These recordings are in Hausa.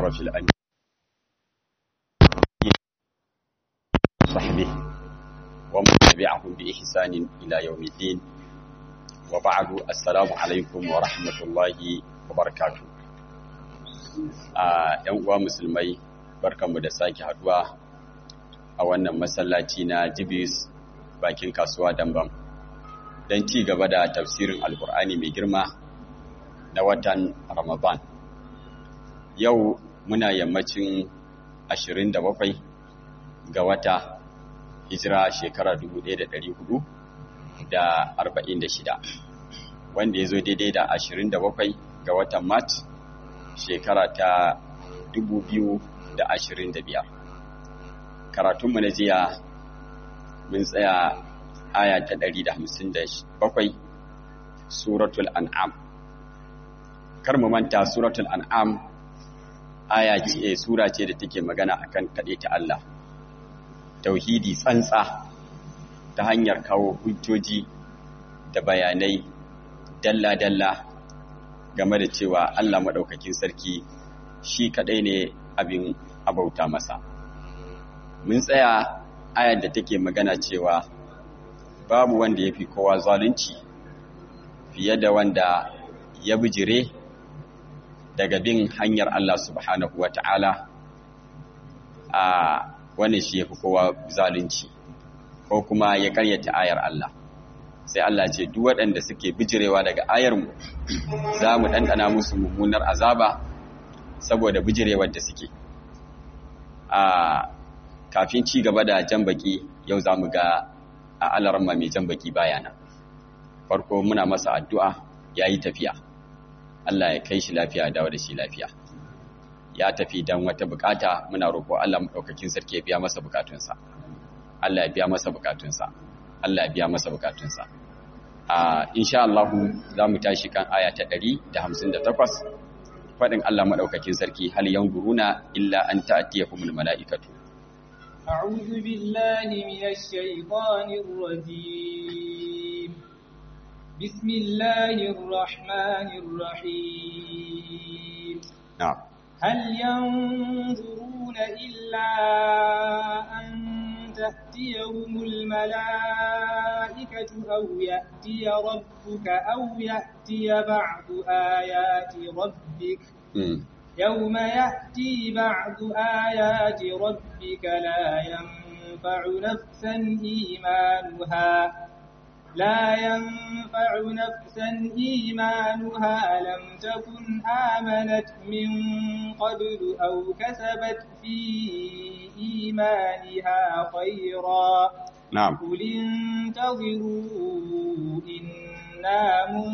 أشرف الأنبياء صحبه ومن تبعهم بإحسان إلى يوم الدين وبعد السلام عليكم ورحمة الله وبركاته ‘yan uwa musulmai barkanmu da sake haduwa a wannan masallaci na jibis bakin kasuwa dambam don ci gaba da tafsirin alkur'ani mai girma na watan ramadan yau muna yammacin 27 ga wata hijira shekara 1446 wanda ya zo daidai da 27 ga watan mat shekara ta 2025 karatunmu na jiya mun tsaya aya ta 157 suratul an'am kar mu manta suratul an'am aya ce sura ce da take magana akan kaɗe ta Allah tauhidi tsantsa ta hanyar kawo hujjoji da bayanai dalla-dalla game da cewa Allah maɗaukakin sarki shi kaɗai ne abin abauta masa mun tsaya ayar da take magana cewa babu wanda ya fi kowa zalunci fiye da wanda ya bijire daga bin hanyar Allah subhanahu wa ta'ala a wani shi ya fi kowa zalunci ko kuma ya karyata ayar Allah sai Allah ce duk waɗanda suke bijirewa daga ayarmu za mu ɗanɗana musu mummunar azaba saboda bijirewar da suke a kafin ci gaba da jan baki yau za mu ga a alarma mai jan baki bayana farko muna masa addu'a ya yi tafiya Allah ya kai shi lafiya dawo da shi lafiya ya tafi don wata bukata muna roƙo Allah maɗaukakin sarki ya biya masa bukatunsa Allah ya biya masa bukatunsa Allah ya biya masa bukatunsa a insha Allah za mu tashi kan aya ta 158 faɗin Allah maɗaukakin sarki hal yanzuruna illa an ta'tiyahumul mala'ikatu أعوذ بالله من الشيطان الرجيم بسم الله الرحمن الرحيم نعم هل ينظرون إلا أن تأتيهم الملائكة أو يأتي ربك أو يأتي بعض آيات ربك م. يوم يأتي بعض آيات ربك لا ينفع نفسا إيمانها لا ينفع نفسا إيمانها لم تكن آمنت من قبل أو كسبت في إيمانها خيرا نعم قل انتظروا إنا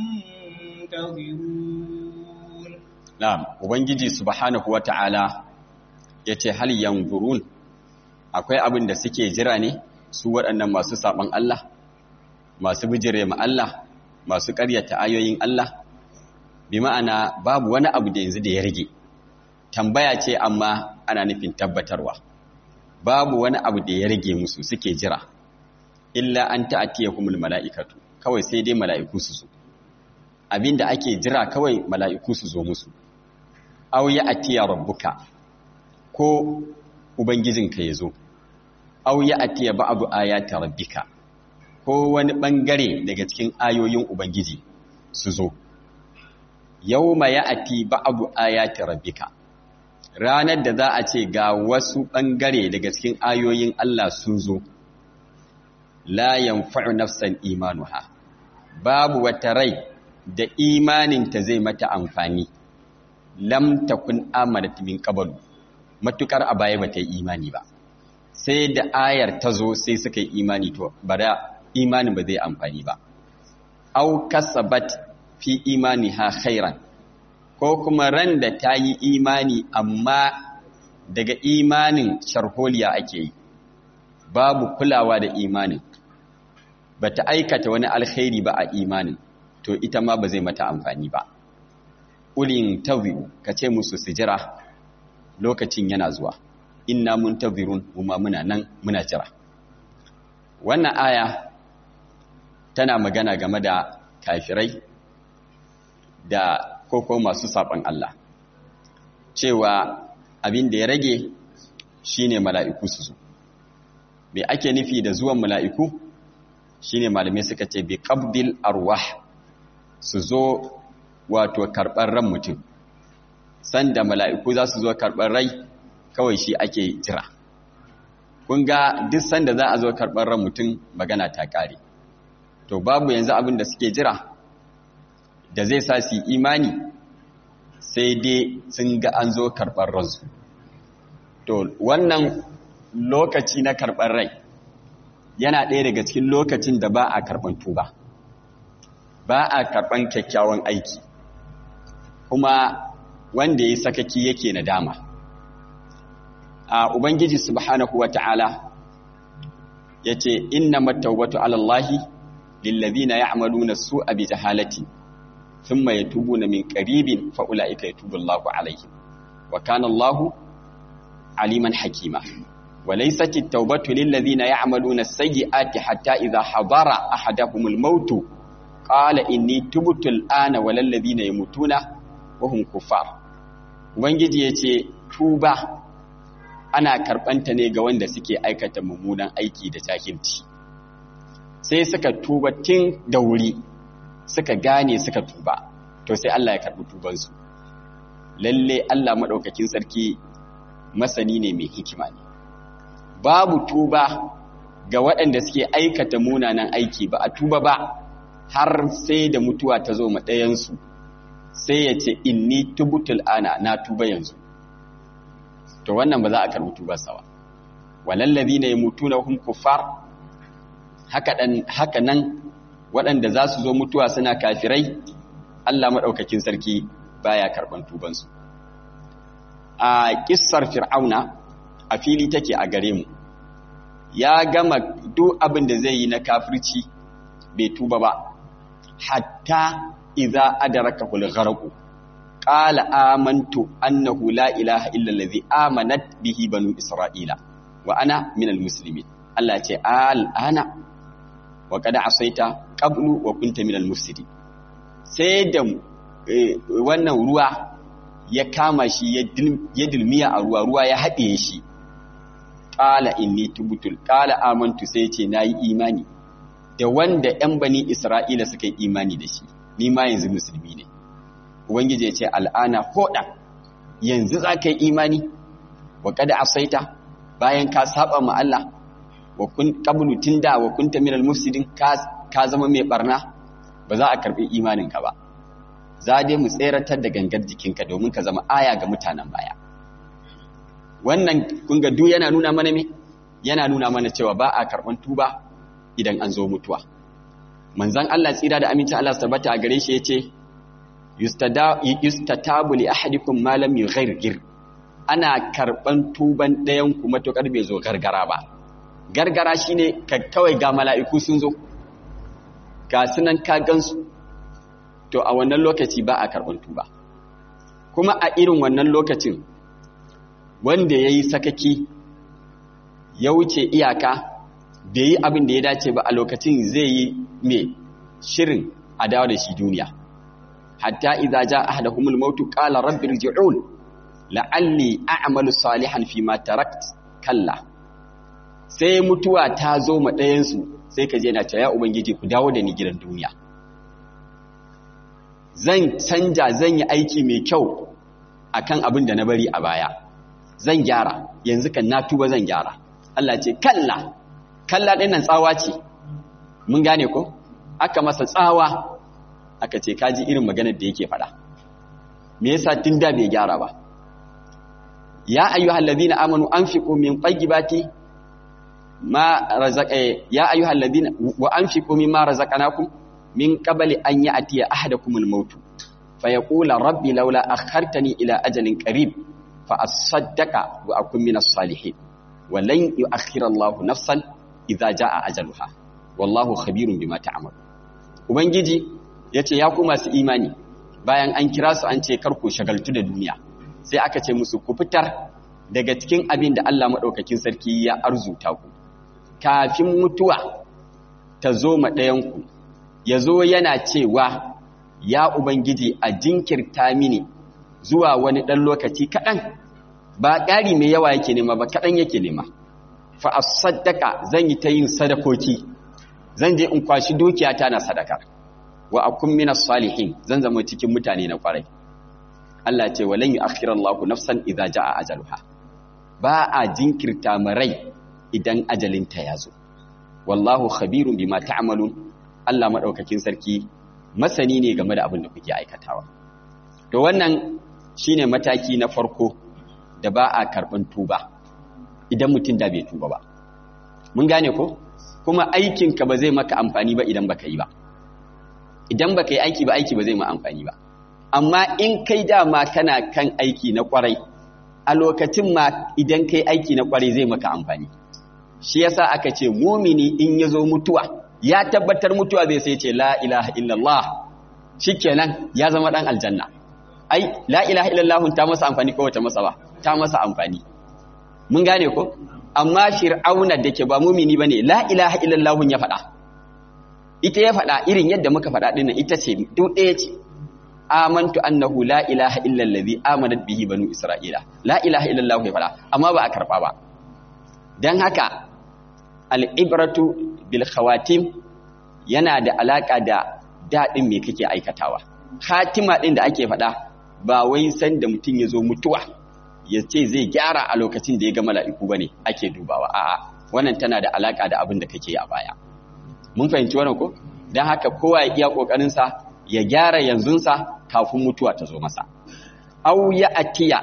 منتظرون na'am ubangiji subhanahu wata'ala yace hal yanzurun akwai abin da suke jira ne su waɗannan masu saban Allah masu bijire ma Allah masu ƙaryata ayoyin Allah bi ma'ana babu wani abu da yanzu da ya rage tambaya ce amma ana nufin tabbatarwa babu wani abu da ya rage musu suke jira illa an ta'atiyahumul mala'ikatu kawai sai dai mala'iku su zo abinda ake jira kawai mala'iku su zo musu aw ya atiya rabbuka ko ubangijinka ya zo aw ya atiya ba'du ayati rabbika ko wani bangare daga cikin ayoyin ubangiji su zo yawma ya'ti ba'du ayati rabbika ranar da za a ce ga wasu bangare daga cikin ayoyin Allah sun zo la yanfa'u nafsan imanuha babu wata rai da imaninta zai mata amfani lam takun amanat min qablu matukar a baya bata yi imani ba sai da ayar ta zo sai suka yi imani to bara imanin ba zai amfani ba au kasabat fi imaniha khairan ko kuma ran da ta yi imani amma daga imanin sharholiya ake yi babu kulawa da imanin bata aikata wani alkhairi ba a imanin to ita ma ba zai mata amfani ba ulin tawiu ka ce musu su jira lokacin yana zuwa inna mun tawirun kuma muna nan muna jira wannan aya tana magana game da kafirai da koko masu saɓan Allah cewa abin da ya rage shine mala'iku su zo me ake nufi da zuwan mala'iku shine malamai suka ce bi qabdil arwah su zo wato karɓar ran mutum sanda mala'iku za su zo karɓar rai kawai shi ake jira kun ga duk sanda za a zo karɓar ran mutum magana ta ƙare to babu yanzu abin da suke jira da zai sa su imani sai dai sun ga an zo karɓar ransu to wannan lokaci na karɓar rai yana ɗaya daga cikin lokacin da ba a karɓar tuba ba a karɓar kyakkyawan aiki kuma wanda ya sakaki yake nadama a ubangiji subhanahu wata'ala yace innamat tawbatu ala allahi lillazina ya'maluna su'a bi jahalati thumma yatubuna min qaribin fa ulaika yatubu allahu alaihim wa kana allahu aliman hakima وليست التوبة للذين يعملون السيئات حتى إذا حضر أحدهم الموت قال إني تبت الآن ولا الذين يموتون wahum kufar ubangiji yace tuba ana karbanta ne ga wanda suke aikata mummunan aiki da jahilci sai suka tuba tun da wuri suka gane suka tuba to sai Allah ya karbi tubansu lalle Allah madaukakin sarki masani ne mai hikima ne babu tuba ga waɗanda suke aikata munanan aiki ba a tuba ba har sai da mutuwa ta zo ma ɗayansu sai ya ce inni tubutul ana na tuba yanzu to wannan ba za a karbi tubarsa ba walallazi ne mutuna hum kuffar haka dan haka nan waɗanda za su zo mutuwa suna kafirai Allah madaukakin sarki baya karban tubansu a kissar fir'auna a fili take a gare mu ya gama duk abin da zai yi na kafirci bai tuba ba hatta idza adrakahu al-gharq qala amantu annahu la ilaha illa allazi amanat bihi banu isra'ila wa ana min al-muslimin Allah ce al'ana wa qad asaita qablu wa kunta min al-mufsidin sai da wannan ruwa ya kama shi ya dilmiya a ruwa ruwa ya haɗe shi qala inni tubtul qala amantu sai ce nayi imani da wanda 'yan bani isra'ila suka yi imani da shi ni ma yanzu musulmi ne ubangiji ya ce al'ana hoda yanzu za ka yi imani wa kada asaita bayan ka saba ma Allah wa kun qablu tunda wa kunta minal mufsidin ka ka zama mai barna ba za a karbi imanin ka ba za dai mu tseratar da gangar jikinka domin ka zama aya ga mutanen baya wannan kun ga duk yana nuna mana me yana nuna mana cewa ba a karban tuba idan an zo mutuwa manzan Allah tsira da aminci Allah tabbata a gare shi yace yustatabu li ahadikum ma lam yughayrgir ana karban tuban ɗayan ku matukar bai zo gargara ba gargara shine ka kawai ga mala'iku sun zo ga sunan ka gansu to a wannan lokaci ba a karban tuba kuma a irin wannan lokacin wanda yayi sakaki ya wuce iyaka bai yi abin da ya dace ba a lokacin zai yi mai shirin a dawo da shi duniya hatta idza jaa ahaduhumul mautu qala rabbi irji'un la'alli a'malu salihan fi ma tarakt kalla sai mutuwa ta zo ma ɗayan su sai ka je na ce ya ubangiji ku dawo da ni gidan duniya zan canja zan yi aiki mai kyau akan abin da na bari a baya zan gyara yanzu kan na tuba zan gyara Allah ce kalla kalla ɗin nan tsawa ce mun gane ko aka masa tsawa aka ce kaji irin maganar da yake faɗa me yasa tun da bai gyara ba ya ayyuhal ladina amanu anfiqu min tayyibati ma razaqa ya ayyuhal ladina wa anfiqu mimma razaqnakum min qabli an ya'tiya ahadakumul maut fayaqula rabbi laula akhartani ila ajalin qarib fa asaddaqa wa akun minas salihin wa lan yu'akhkhira Allahu nafsan idza jaa ajaluha wallahu khabirun bima ta'mal ubangiji yace ya ku masu imani bayan an kira su an ce kar ku shagaltu da duniya sai aka ce musu ku fitar daga cikin abin da Allah madaukakin sarki ya arzuta ku kafin mutuwa ta zo ma ɗayan ku yazo yana cewa ya ubangiji a jinkirta mini zuwa wani ɗan lokaci kaɗan ba ƙari mai yawa yake nema ba kaɗan yake nema fa a sadaka zan yi ta yin sadakoki zan je in kwashi dukiyata na sadaka wa akun minas salihin zan zama cikin mutane na kwarai Allah ce walan yu'akhkhira Allahu nafsan idza jaa ajaluha ba a jinkirta marai idan ajalinta ya zo wallahu khabirun bima ta'malun Allah madaukakin sarki masani ne game da abin da kuke aikatawa to wannan shine mataki na farko da ba a karban tuba idan mutum da bai tuba ba mun gane ko kuma aikinka ba zai maka amfani ba idan baka yi ba idan baka yi aiki ba aiki ba zai ma amfani ba amma in kai dama kana kan aiki na kwarai a lokacin ma idan kai aiki na kwarai zai maka amfani shi yasa aka ce mumini in ya zo mutuwa ya tabbatar mutuwa zai sai ce la ilaha illallah shikenan ya zama dan aljanna ai la ilaha illallah ta masa amfani ko wata masa ba ta masa amfani mun gane ko amma fir'auna da ke ba mumini bane la ilaha illallah ya faɗa ita ya faɗa irin yadda muka faɗa dinnan ita ce duk ɗaya ce amantu annahu la ilaha illa allazi amanat bihi banu isra'ila la ilaha illa allah ya fada amma ba a karba ba dan haka al-ibratu bil khawatim yana da alaka da dadin me kake aikatawa khatima din da ake fada ba wai san da mutun yazo mutuwa ya ce zai gyara a lokacin da ya ga mala'iku bane ake dubawa a'a wannan tana da alaka da abin da kake yi a baya mun fahimci wannan ko dan haka kowa ya iya kokarin sa ya gyara yanzunsa kafin mutuwa ta zo masa au ya atiya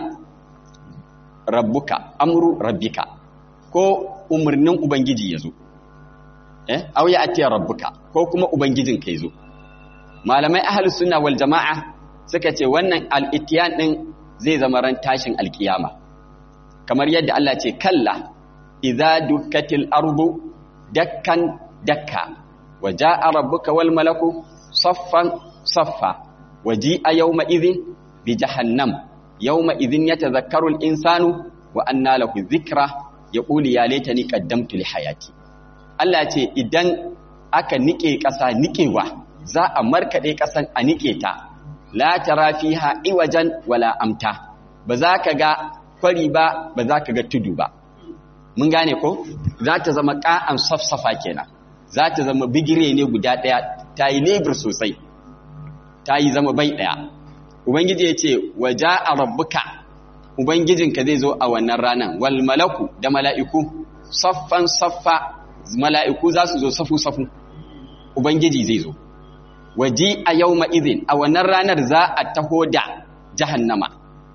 rabbuka amru rabbika ko umarnin ubangiji ya zo eh au ya atiya rabbuka ko kuma ubangijin ka zo malamai ahlus sunna wal jamaa suka ce wannan al-itiyan din zai zama ran tashin alkiyama kamar yadda Allah ce kalla idza dukkatil ardu dakkan dakka waja'a rabbuka wal malaku saffan صفا وجيء يومئذ بجهنم يومئذ يتذكر الإنسان وأنى له الذكرى يقول يا ليتني قدمت لحياتي Allah ce idan aka nike ƙasa nikewa za a markaɗe ƙasan a nike ta la tara fiha iwajan wala amta ba za ka ga kwari ba ba za ka ga tudu ba mun gane ko za ta zama ƙa'an safsafa kenan za ta zama bigire ne guda ɗaya ta yi lebur sosai ta yi zama bai ɗaya ubangiji ya ce waja a rabbuka ubangijinka zai zo a wannan ranar wal malaku da mala'iku saffan saffa mala'iku za su zo safu-safu ubangiji zai zo waji a yau ma'izin a wannan ranar za a taho da jahannama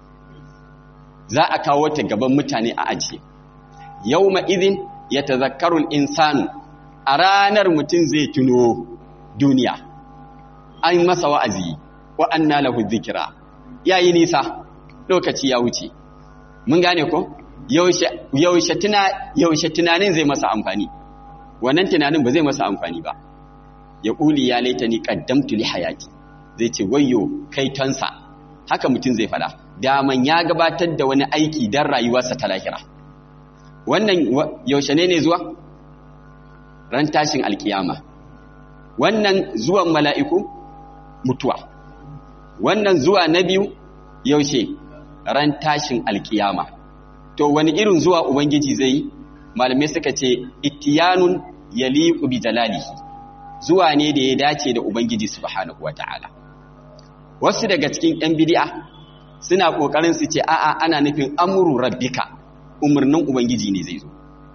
za a kawo ta gaban mutane a ajiye yau ma'izin ya tazakkarun insanu a ranar mutum zai tuno duniya an masa wa'azi wa anna lahu dhikra yayi nisa lokaci ya wuce mun gane ko yaushe yaushe tuna yaushe tunanin zai masa amfani wannan tunanin ba zai masa amfani ba ya kuli ya laitani qaddamtu li hayati zai ce wayyo kai tansa haka mutum zai fada daman ya gabatar da wani aiki dan rayuwarsa ta lahira wannan yaushe ne ne zuwa ran tashin alkiyama wannan zuwan mala'iku mutuwa wannan zuwa na biyu yaushe ran tashin alkiyama to wani irin zuwa ubangiji zai malamai suka ce ittiyanun yaliqu bi jalalihi zuwa ne da ya dace da ubangiji subhanahu wataala wasu daga cikin yan bid'a suna kokarin su ce a'a ana nufin amru rabbika umurnin ubangiji ne zai zo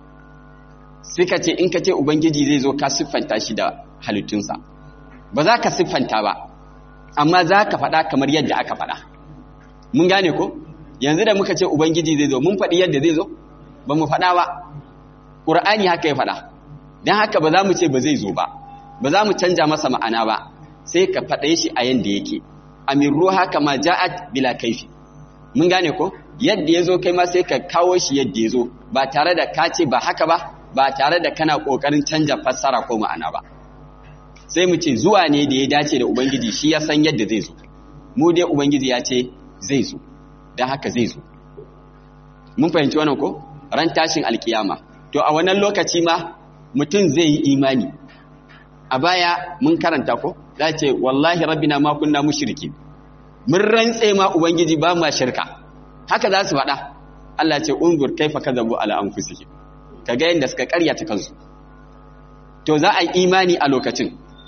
suka ce in ka ce ubangiji zai zo ka siffanta shi da halittunsa ba za ka siffanta ba amma za ka faɗa kamar yadda aka faɗa mun gane ko yanzu da muka ce ubangiji zai zo mun faɗi yadda zai zo ba mu faɗa ba ƙur'ani haka ya faɗa don haka ba za mu ce ba zai zo ba ba za mu canja masa ma'ana ba sai ka faɗe shi a yadda yake amirru haka ma ja'at bila kaifi mun gane ko yadda ya zo kai ma sai ka kawo shi yadda ya zo ba tare da ka ce ba haka ba ba tare da kana ƙoƙarin canja fassara ko ma'ana ba sai mu ce zuwa ne da ya dace da ubangiji shi ya san yadda zai zo mu dai ubangiji ya ce zai zo don haka zai zo mun fahimci wannan ko ran tashin alkiyama to a wannan lokaci ma mutum zai yi imani a baya mun karanta ko za ce wallahi rabbina ma kunna mushriki mun rantse ma ubangiji ba ma shirka haka za su faɗa Allah ce unzur kaifa kadzabu ala anfusihim kaga yanda suka karyata kansu to za a yi imani a lokacin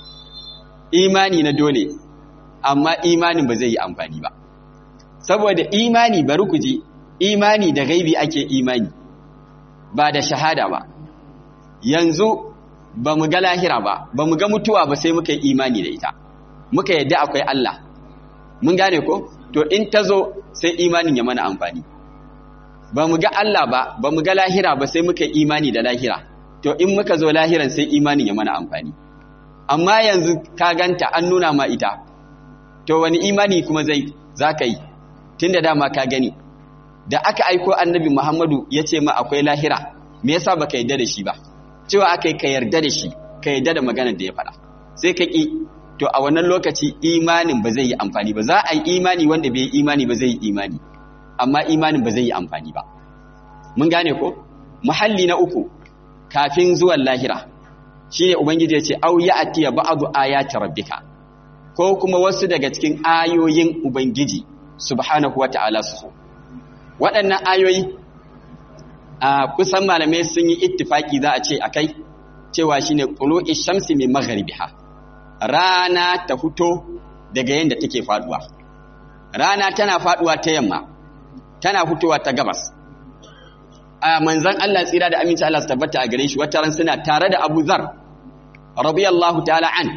imani na dole amma imanin ba zai yi amfani ba saboda imani bari ku ji imani da gaibi ake imani ba da shahada ba yanzu ba mu ga lahira ba ba mu ga mutuwa ba sai muka yi imani da ita muka yadda akwai Allah mun gane ko to in ta zo sai imanin ya mana amfani ba mu ga Allah ba ba mu ga lahira ba sai muka yi imani da lahira to in muka zo lahiran sai imanin ya mana amfani amma yanzu ka ganta an nuna ma ita to wani imani kuma zai za ka yi tun da dama ka gani da aka aiko annabi muhammadu ya ce ma akwai lahira me yasa ba ka yarda da shi ba cewa aka yi ka yarda da shi ka yarda da maganar da ya faɗa sai ka ƙi to a wannan lokaci imanin ba zai yi amfani ba za a yi imani wanda bai yi imani ba zai yi imani amma imanin ba zai yi amfani ba mun gane ko muhalli na uku kafin zuwan lahira shine ubangiji ya ce au ya atiya ba'du ayati rabbika ko kuma wasu daga cikin ayoyin ubangiji subhanahu wata'ala su waɗannan ayoyi a kusan malamai sun yi ittifaki za a ce akai cewa shine qulu'i shamsi min maghribiha rana ta fito daga yanda take faduwa rana tana faduwa ta yamma tana fitowa ta gabas a manzan Allah tsira da aminci Allah su tabbata a gare shi wata ran suna tare da Abu Zar radiyallahu ta'ala an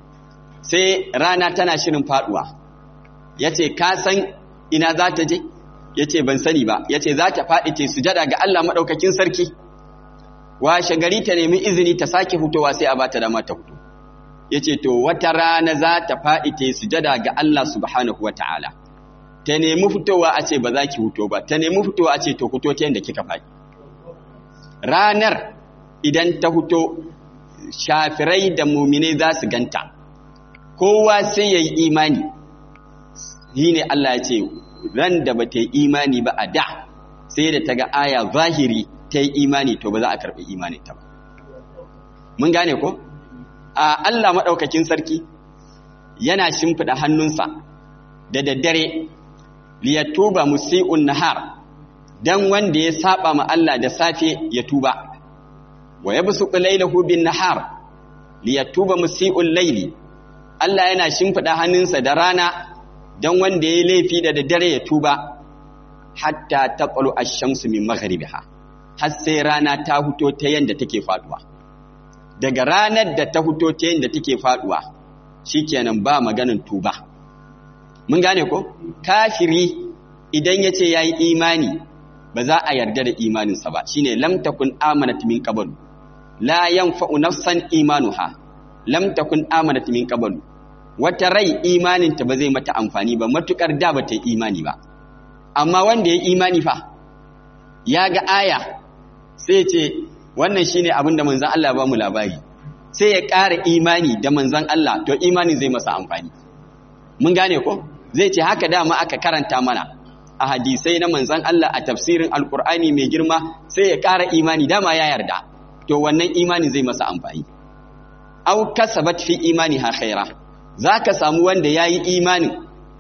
sai rana tana shirin faduwa yace ka san ina za ta je yace ban sani ba yace za ta fadi ce sujada ga Allah madaukakin sarki washe gari ta nemi izini ta sake fitowa sai a bata dama ta fito yace to wata rana za ta fadi ta sujada ga Allah subhanahu wataala ta nemi fitowa a ce ba za ki fito ba ta nemi fitowa a ce to fito ta yadda kika faɗi ranar idan ta fito shafirai da muminai za su ganta kowa sai ya yi imani shi ne Allah ya ce ran da ba ta yi imani ba a da sai da ta ga aya zahiri ta yi imani to ba za a karɓi imani ta ba mun gane ko a Allah maɗaukakin sarki yana shimfiɗa hannunsa da daddare liyatuba musi'un nahar dan wanda ya saba ma Allah da safe ya tuba wa yabsuqu laylahu bin nahar liyatuba musi'ul layli Allah yana shimfida hannunsa da rana dan wanda ya laifi da daddare ya tuba hatta taqalu ash-shamsu min maghribiha har sai rana ta fito ta yanda take faduwa daga ranar da ta fito ta yanda take faduwa shikenan ba maganin tuba mun gane ko kafiri idan ya ce ya yi imani ba za a yarda da imaninsa ba shine lam takun amanat min qablu la yanfa'u nafsan imanuha lam takun amanat min qablu wata rai imaninta ba zai mata amfani ba matukar da ba ta yi imani ba amma wanda ya yi imani fa ya ga aya sai ce wannan shine abin da manzon Allah ba mu labari sai ya ƙara imani da manzon Allah to imani zai masa amfani mun gane ko zai ce haka dama aka karanta mana a hadisai na manzan Allah a tafsirin alkur'ani mai girma sai ya ƙara imani dama ya yarda to wannan imani zai masa amfani au kasabat fi imani ha khaira zaka samu wanda yayi imanin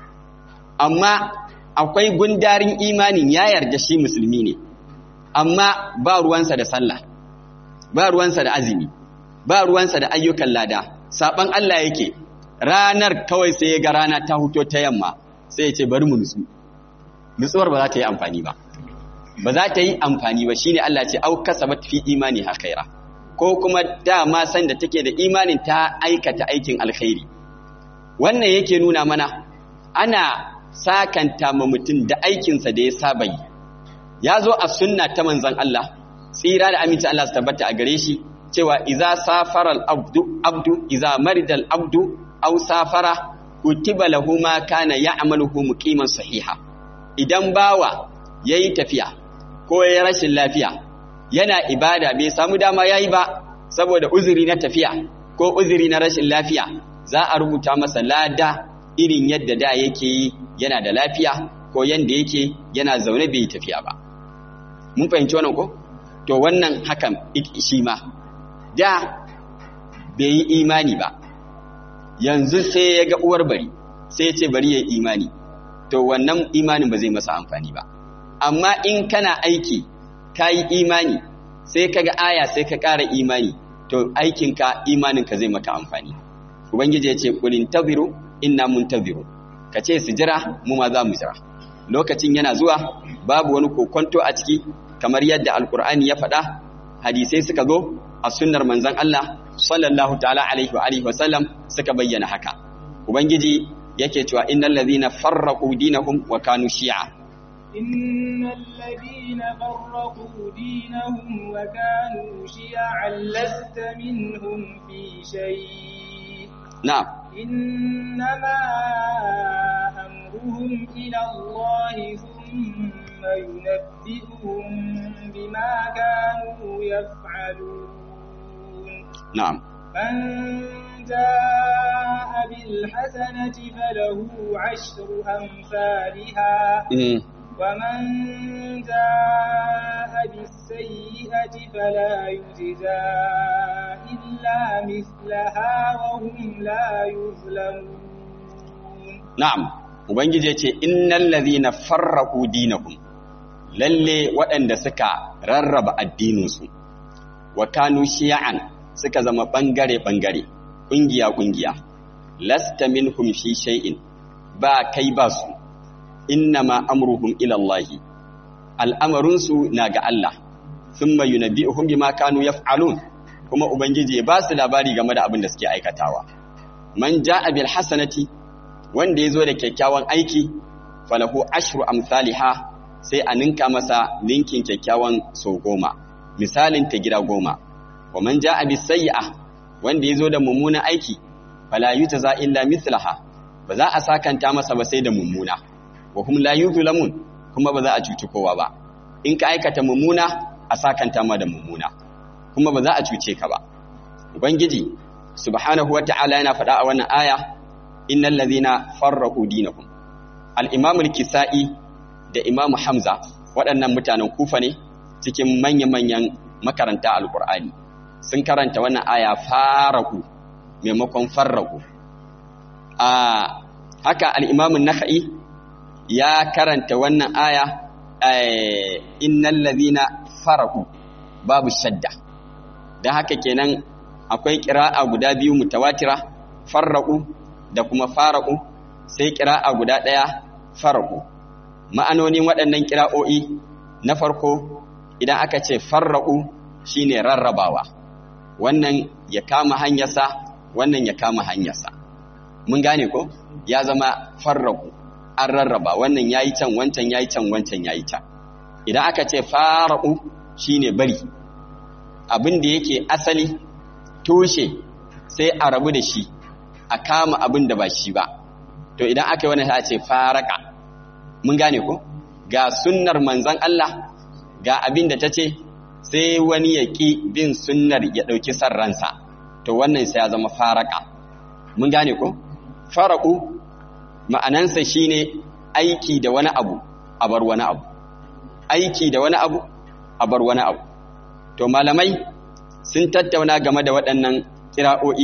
amma akwai gundarin imanin ya yarda shi musulmi ne amma ba ruwansa da sallah ba ruwansa da azumi ba ruwansa da ayyukan lada saban Allah yake ranar kawai sai ya ga rana ta huto ta yamma sai ya ce bari mu nutsu nutsuwar ba za ta yi amfani ba ba za ta yi amfani ba shine Allah ce au kasabat fi imani ha khaira ko kuma dama san da take da imanin ta aikata aikin alkhairi wannan yake nuna mana ana sakanta ma mutum da aikinsa da ya saba yi ya zo a sunna ta manzon Allah tsira da aminci Allah su tabbata a gare shi cewa iza safara al-abdu abdu iza marida al-abdu aw safara kutiba lahu ma kana ya'maluhu muqiman sahiha idan bawa yayi tafiya ko yayi rashin lafiya yana ibada bai samu dama yayi ba saboda uzuri na tafiya ko uzuri na rashin lafiya za a rubuta masa lada irin yadda da yake yi yana da lafiya ko yanda yake yana zaune bai tafiya ba mun fahimci wannan ko to wannan hakan shi ma da bai yi imani ba yanzu sai ya ga uwar bari sai ya ce bari ya yi imani to wannan imanin ba zai masa amfani ba amma in kana aiki kayi imani sai kaga aya sai ka ƙara imani to aikinka imaninka zai maka amfani ubangiji ya ce kulin tabiru inna muntabiru ka ce su jira mu ma za mu jira lokacin yana zuwa babu wani kokonto a ciki kamar yadda alkur'ani ya faɗa hadisai suka zo a sunnar manzon Allah sallallahu ta'ala alaihi wa alihi wa sallam suka bayyana haka ubangiji yake cewa innal ladhina farraqu dinahum wa kanu shi'a إن الذين فرقوا دينهم وكانوا شيعا لست منهم في شيء na'am إنما أمرهم إلى الله ثم ينبئهم بما كانوا يفعلون na'am من جاء بالحسنة فله عشر أمثالها mm. ومن جاء بالسيئة فلا يجزى إلا مثلها وهم لا يظلمون Na'am, Ubangiji ya ce, Innan lazina farraku dinahum, lalle waɗanda suka rarraba addininsu, wa kanu shiya'an suka zama ɓangare-ɓangare, ƙungiya-ƙungiya, lasta minhum fi shay'in ba kai ba su, inna ma amruhum ilallahi, al'amarinsu na ga Allah, sun mayu na bi'uhun bi ma kanu yaf'alun, kuma Ubangiji ya ba su labari game da abin da suke aikatawa. Man ja'a bil hasanati wanda ya zo da kyakkyawan aiki falahu ashru amsaliha sai a ninka masa ninkin kyakkyawan so goma misalin ta gida goma wa man ja'a bis sayyi'a wanda ya zo da mummunan aiki fala yujza illa mithlaha ba za a sakanta masa ba sai da mummuna wa hum la yuzlamun kuma ba za a cuci kowa ba in ka aikata mummuna a sakanta ma da mummuna kuma ba za a cuce ka ba ubangiji subhanahu wata'ala yana faɗa a wannan aya innal ladhina farraqu dinahum al-imam al-kisa'i da imam hamza waɗannan mutanen kufa ne cikin manya-manyan makaranta al-qur'ani sun karanta wannan aya faraku maimakon farraku a haka al-imam an-nakhai ya karanta wannan aya innal ladhina faraku babu shadda dan haka kenan akwai qira'a guda biyu mutawatira farraku da kuma faraku sai ƙira'a guda ɗaya faraku ma'anonin waɗannan ƙira'o'i na farko idan aka ce farraku shine rarrabawa wannan ya kama hanyarsa wannan ya kama hanyarsa mun gane ko ya zama farraku an rarraba wannan yayi can wancan yayi can wancan yayi can idan aka ce faraku shine bari abin da yake asali tushe sai a rabu da shi a kama abin da ba shi ba to idan aka yi wani ta ce faraka mun gane ko ga sunnar manzan Allah ga abin da ta ce sai wani ya ƙi bin sunnar ya ɗauki san ransa to wannan sai ya zama faraka mun gane ko faraku ma'anansa shine aiki da wani abu a bar wani abu aiki da wani abu a bar wani abu to malamai sun tattauna game da waɗannan kira'o'i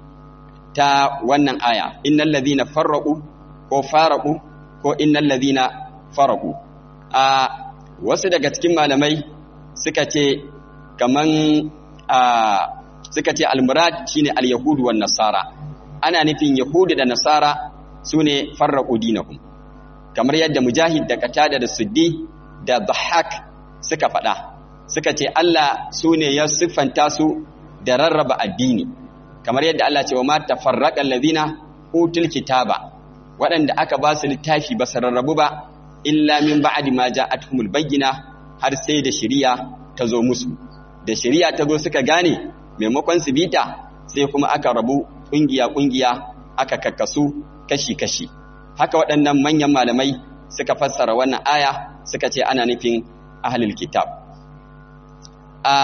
ta wannan aya innal ladhina farraqu ko faraqu ko innal ladhina faraqu a wasu daga cikin malamai suka ce kaman a suka ce almurad shine alyahudu wan nasara ana nufin yahudu da nasara sune farraqu dinahum kamar yadda mujahid da qatada da suddi da dhahak suka faɗa suka ce Allah sune ya siffanta su da rarraba addini kamar yadda Allah ce wa ma tafarraqa allazina utul kitaba waɗanda aka ba su littafi ba su rarrabu ba illa min ba'di ma ja'atuhumul bayyina har sai da shari'a ta zo musu da shari'a ta zo suka gane maimakon su bita sai kuma aka rabu kungiya kungiya aka kakkasu kashi kashi haka waɗannan manyan malamai suka fassara wannan aya suka ce ana nufin ahlul kitab a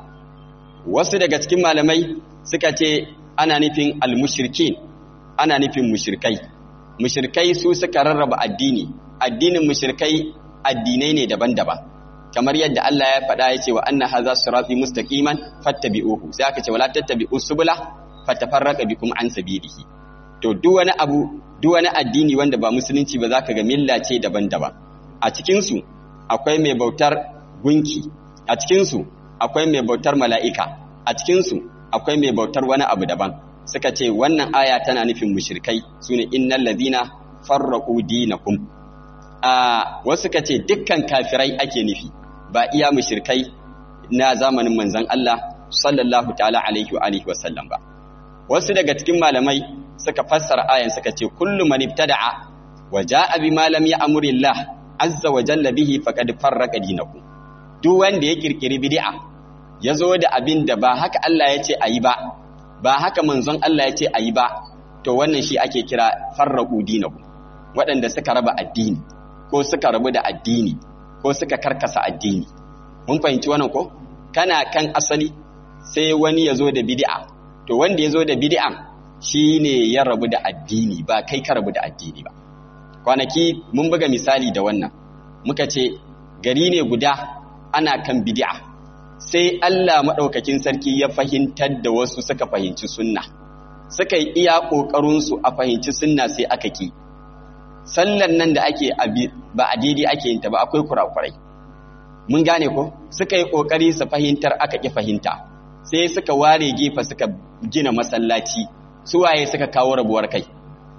wasu daga cikin malamai suka ce ana nufin almushrikin ana nufin mushrikai mushrikai su suka rarraba addini addinin mushrikai addinai ne daban-daban kamar yadda Allah ya faɗa ya ce wa anna hadha sirati mustaqiman fattabi'uhu sai aka ce wala tattabi'us subula fatafarraqa bikum an sabilihi to duk wani abu duk wani addini wanda ba musulunci ba zaka ga milla ce daban-daban a cikin su akwai mai bautar gunki a cikinsu akwai mai bautar mala'ika a cikinsu akwai mai bautar wani abu daban suka ce wannan aya tana nufin mushrikai su ne innal ladina farraqu dinakum a wasu suka ce dukkan kafirai ake nufi ba iya mushrikai na zamanin manzon Allah sallallahu ta'ala alaihi wa alihi wa sallam ba wasu daga cikin malamai suka fassara ayan suka ce kullu man ibtada'a wa jaa bima lam ya'murillah azza wa jalla bihi faqad farraqa dinakum duk wanda ya kirkiri bid'a ya zo da abin da ba haka Allah ya ce ayi ba ba haka manzon Allah ya ce ayi ba to wannan shi ake kira farraqu dinakum waɗanda suka raba addini ko suka rabu da addini ko suka karkasa addini mun fahimci wannan ko kana kan asali sai wani ya zo da bid'a to wanda ya zo da bid'an shine ya rabu da addini ba kai ka rabu da addini ba kwanaki mun buga misali da wannan muka ce gari ne guda ana kan bid'a sai Allah maɗaukakin sarki ya fahimtar da wasu suka fahimci sunna suka yi iya ƙoƙarinsu a fahimci sunna sai aka ki sallan nan da ake ba a daidai ake yin ta ba akwai kurakurai mun gane ko suka yi ƙoƙari su fahimtar aka ƙi fahimta sai suka ware gefe suka gina masallaci suwaye suka kawo rabuwar kai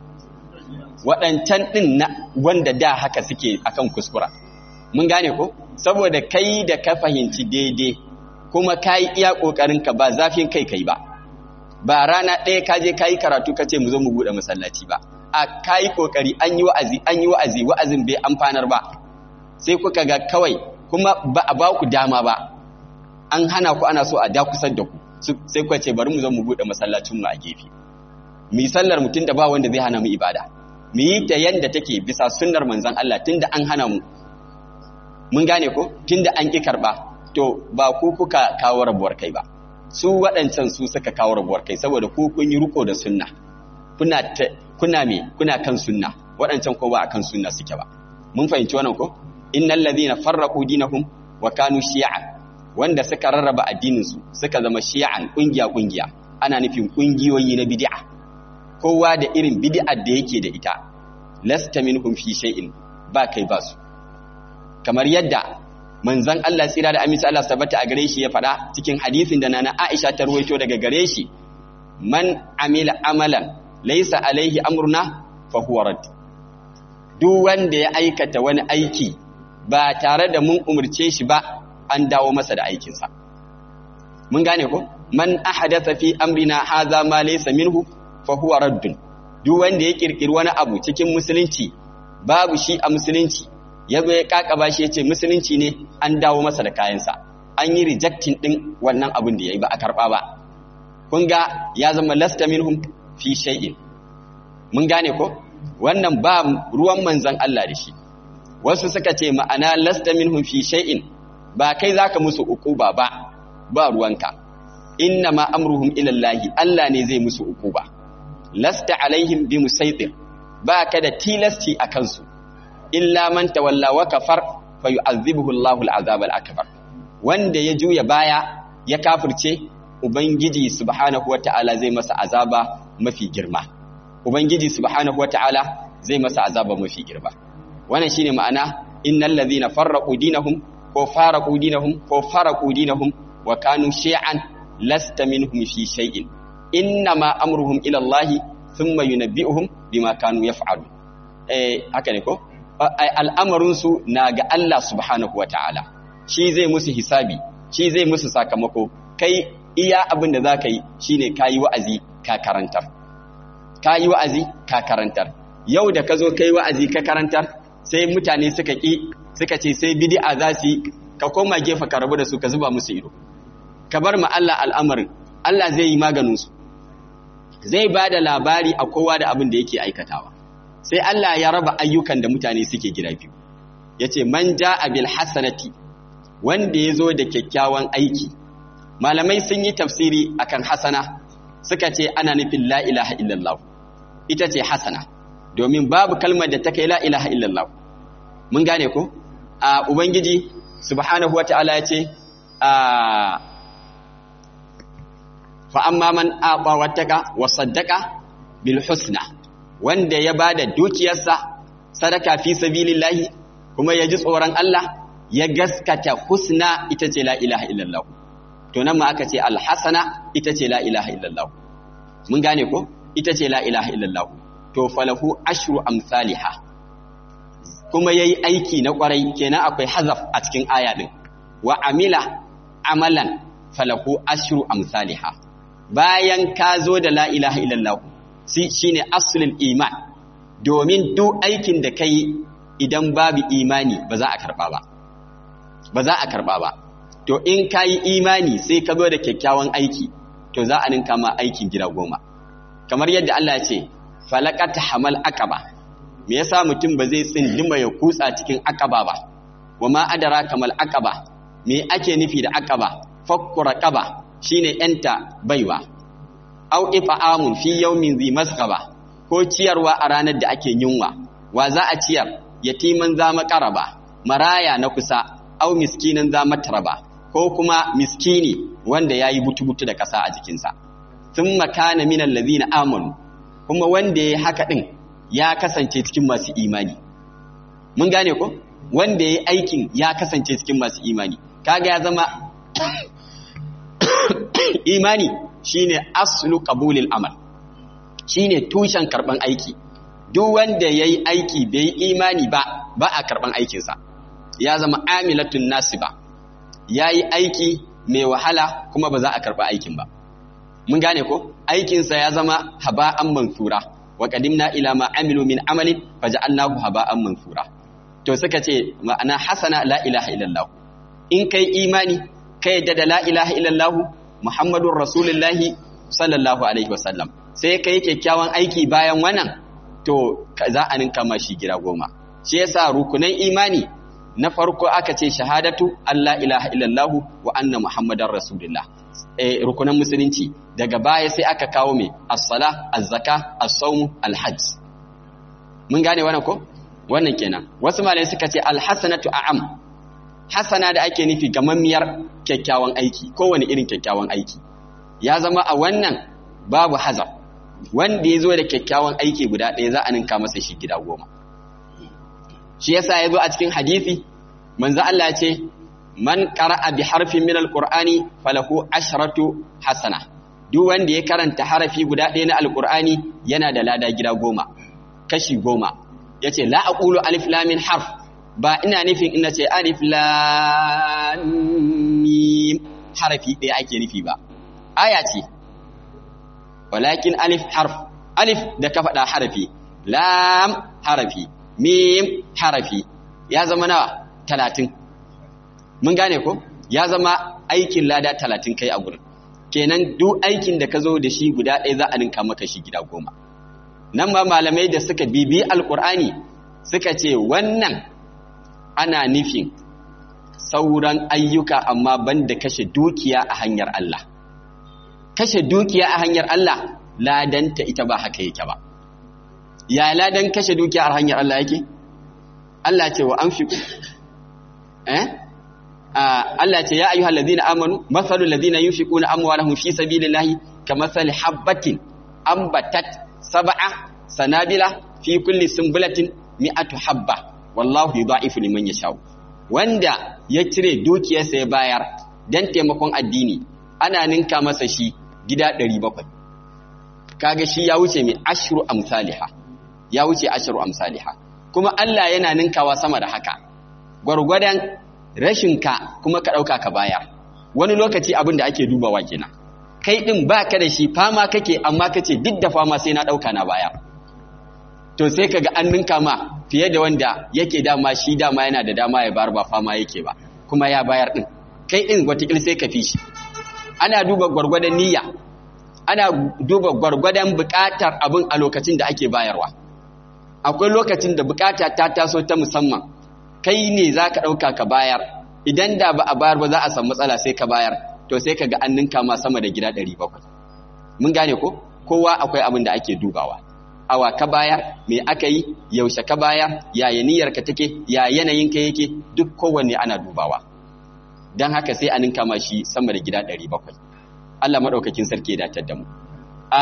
waɗancan ɗin na wanda da haka suke akan kuskura mun gane ko saboda kai da ka fahimci daidai kuma ka yi iya ƙoƙarinka ba zafin kai kai ba ba rana ɗaya ka je ka yi karatu ka ce mu zo mu buɗe masallaci ba a ka yi ƙoƙari an yi wa'azi an yi wa'azi wa'azin bai amfanar ba sai kuka ga kawai kuma ba a ba ku dama ba an hana ku ana so a da kusan da ku sai kuka ce bari mu zo mu buɗe masallacin mu a gefe mu yi sallar mutum da ba wanda zai hana mu ibada mu yi ta yanda take bisa sunnar manzon Allah tunda an hana mu mun gane ko tunda an ki karba to ba ku kuka kawo rabuwar kai ba su waɗancan su suka kawo rabuwar kai saboda ku kun yi riko da sunna kuna kuna me kuna kan sunna waɗancan ko ba akan sunna suke ba mun fahimci wannan ko innal ladhina farraqu dinahum wa kanu shi'an wanda suka rarraba addinin su suka zama shi'an kungiya kungiya ana nufin kungiyoyi na bid'a kowa da irin bid'ar da yake da ita lasta minhum fi shay'in ba kai ba su kamar yadda manzon Allah tsira da aminci Allah tabbata a gare shi ya faɗa cikin hadisin da nana Aisha ta ruwaito daga gare shi man amila amalan laysa alaihi amruna fa huwa rad duk wanda ya aikata wani aiki ba tare da mun umurce shi ba an dawo masa da aikinsa mun gane ko man ahadatha fi amrina hadha ma laysa minhu fa huwa raddun duk wanda ya kirkiri wani abu cikin musulunci babu shi a musulunci ya zo ya kakaba shi ya ce musulunci ne an dawo masa da kayansa an yi rejectin din wannan abin da ya yi ba a karɓa ba kun ga ya zama lasta minhum fi shay'in mun gane ko wannan ba ruwan manzon Allah da shi wasu suka ce ma'ana lasta minhum fi shay'in ba kai zaka musu uquba ba ba ruwanka inna ma amruhum ila Allah Allah ne zai musu uquba lasta alaihim bi musaitir ba ka da tilasti a kansu illa man tawalla wa kafar fa yu'adhibuhu Allahu al-'azab al-akbar wanda ya juya baya ya kafirce ubangiji subhanahu wata'ala zai masa azaba mafi girma ubangiji subhanahu wata'ala zai masa azaba mafi girma wannan shine ma'ana innal ladhina farraqu dinahum ko faraqu dinahum ko faraqu dinahum wa kanu shay'an lasta minhum fi shay'in innama amruhum ila Allah thumma yunabbi'uhum bima kanu yaf'alu eh haka ne ko al'amarin su na ga Allah subhanahu wataala shi zai musu hisabi shi zai musu sakamako kai iya abin da zaka yi shine kayi wa'azi ka karantar kayi wa'azi ka karantar yau da ka zo kai wa'azi ka karantar sai mutane suka ki suka ce sai bid'a za su yi ka koma gefe ka rabu da su ka zuba musu ido ka bar ma Allah al'amarin Allah zai yi maganinsu zai ba da labari a kowa da abin da yake aikatawa sai Allah ya raba ayyukan da mutane suke gida biyu ya ce man ja abil hasanati wanda ya zo da kyakkyawan aiki malamai sun yi tafsiri akan hasana suka ce ana nufin la ilaha illallah ita ce hasana domin babu kalmar da ta kai la ilaha illallah mun gane ko a ubangiji subhanahu wata'ala ya ce a fa'amma man aɓa wataka wa saddaka bil husna wanda ya ba da dukiyarsa sadaka fi sabilillahi kuma ya ji tsoron Allah ya gaskata husna ita ce la ilaha illallah to nan ma aka ce alhasana ita ce la ilaha illallah mun gane ko ita ce la ilaha illallah to falahu ashru amsalha kuma yayi aiki na kwarai kenan akwai hazaf a cikin aya din wa amila amalan falahu ashru amsalha bayan ka zo da la ilaha illallah shine aslul iman domin duk aikin da kai idan babu imani ba za a karba ba ba za a karba ba to in ka yi imani sai ka zo da kyakkyawan aiki to za a ninka ma aikin gida goma kamar yadda Allah ya ce falakata hamal aqaba me yasa mutum ba zai tsindima ya kutsa cikin aqaba ba wama adara kamal aqaba me ake nufi da aqaba fakku raqaba shine yanta baiwa au ifa'amun fi yawmin zi masqaba ko ciyarwa a ranar da ake yunwa wa za a ciyar yatiman za maƙaraba maraya na kusa au miskinan za mataraba ko kuma miskini wanda ya yi butu-butu da ƙasa a jikinsa sun makana minan lazina amanu kuma wanda ya haka ɗin ya kasance cikin masu imani mun gane ko wanda ya yi aikin ya kasance cikin masu imani kaga ya zama imani shine aslu qabulil amal shine tushen karban aiki duk wanda yayi aiki bai imani ba ba a karban aikinsa ya zama amilatun nasiba yayi aiki mai wahala kuma ba za a karba aikin ba mun gane ko aikinsa ya zama haba'an mansura wa qadimna ila ma amilu min amalin faja'alnahu haba'an mansura to suka ce ma'ana hasana la ilaha illallah in kai imani kai yadda da la ilaha illallah muhammadun rasulullahi sallallahu alaihi wasallam sai kai kyakkyawan aiki bayan wannan to za a ninka ma shi gida goma shi yasa rukunan imani na farko aka ce shahadatu Allah ilaha illallah wa anna muhammadar rasulullah eh rukunan musulunci daga baya sai aka kawo mai as-sala az-zaka as-sawm al-hajj mun gane wannan ko wannan kenan wasu malai suka ce al-hasanatu a'am hasana da ake nufi gamammiyar kyakkyawan aiki kowane irin kyakkyawan aiki ya zama a wannan babu hazar wanda ya zo da kyakkyawan aiki guda ɗaya za a ninka masa shi gida goma shi yasa ya zo a cikin hadisi manzo Allah ya ce man qara'a bi harfin min alqur'ani falahu ashratu hasana duk wanda ya karanta harafi guda ɗaya na alqur'ani yana da lada gida goma kashi goma yace la aqulu alif lam min harf ba ina nufin ina ce alif lam mim harafi ɗaya ake nufi ba aya ce walakin alif harf alif da ka faɗa harafi lam harafi mim harafi ya zama nawa talatin mun gane ko ya zama aikin lada talatin kai a gurin kenan duk aikin da ka zo da shi guda ɗaya za a ninka maka shi gida goma nan ba malamai da suka bibi alkur'ani suka ce wannan ana nufin sauran ayyuka amma banda kashe dukiya a hanyar Allah kashe dukiya a hanyar Allah ladanta ita ba haka yake ba ya ladan kashe dukiya a hanyar Allah yake Allah ce wa anfiqu eh Allah ce ya ayyuhal ladina amanu mathalul ladina yunfiquna amwalahum fi sabilillahi kamathali habatin ambatat sab'a sanabila fi kulli sunbulatin mi'atu habba wallahu yudha'ifu liman yasha wanda ya cire dukiyarsa ya bayar dan taimakon addini ana ninka masa shi gida 700 kaga shi ya wuce mai ashru amsalha ya wuce ashru amsalha kuma Allah yana ninkawa sama da haka gwargwadon rashinka kuma ka dauka ka bayar wani lokaci abin da ake dubawa kenan kai din baka da shi fama kake amma kace duk da fama sai na dauka na bayar to sai kaga an ninka ma fiye da wanda yake dama shi dama yana da dama ya bar ba fama yake ba kuma ya bayar din kai din watakil sai ka fi shi ana duba gwargwadon niyya ana duba gwargwadon bukatar abin a lokacin da ake bayarwa akwai lokacin da bukata ta taso ta musamman kai ne za ka ɗauka ka bayar idan da ba a bayar ba za a samu matsala sai ka bayar to sai ka ga an ninka ma sama da gida 700 mun gane ko kowa akwai abin da ake dubawa awa ka bayar me aka yi yaushe ka bayar yaya niyyarka take ya yanayinka yake duk kowanne ana dubawa don haka sai a ninka ma shi sama da gida 700 Allah maɗaukakin sarki ya datar da mu a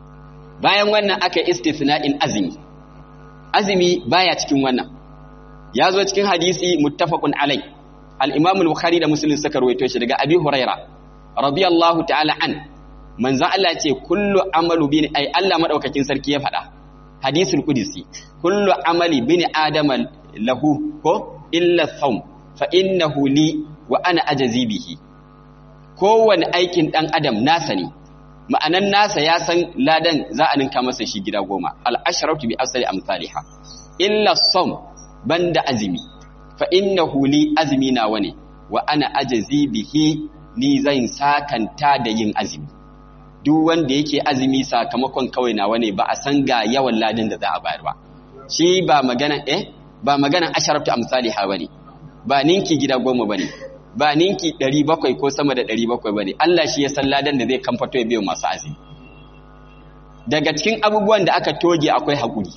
bayan wannan aka istisna'in azumi azumi baya cikin wannan ya zo cikin hadisi muttafaqun alai al-imam al-bukhari da muslim suka rawaito shi daga abi huraira radiyallahu ta'ala an manzon Allah ce kullu amalu bin ai Allah madaukakin sarki ya faɗa hadisul qudsi kullu amali bin adama lahu ko illa sawm fa innahu li wa ana ajzi bihi kowane aikin dan adam nasa ne ma'anan nasa ya san ladan za a ninka masa shi gida goma al-ashratu bi asali amsalha illa sawm banda azumi fa innahu li azmi nawa ne wa ana ajzi bihi ni zan sakanta da yin azumi duk wanda yake azumi sakamakon kawai nawa ne ba a san ga yawan ladin da za a bayar ba shi ba magana eh ba magana asharatu amsalha bane ba ninki gida goma bane ba ninki 700 ko sama da 700 bane Allah shi ya san ladan da zai kamfato ya biyo masu azumi daga cikin abubuwan da aka toge akwai hakuri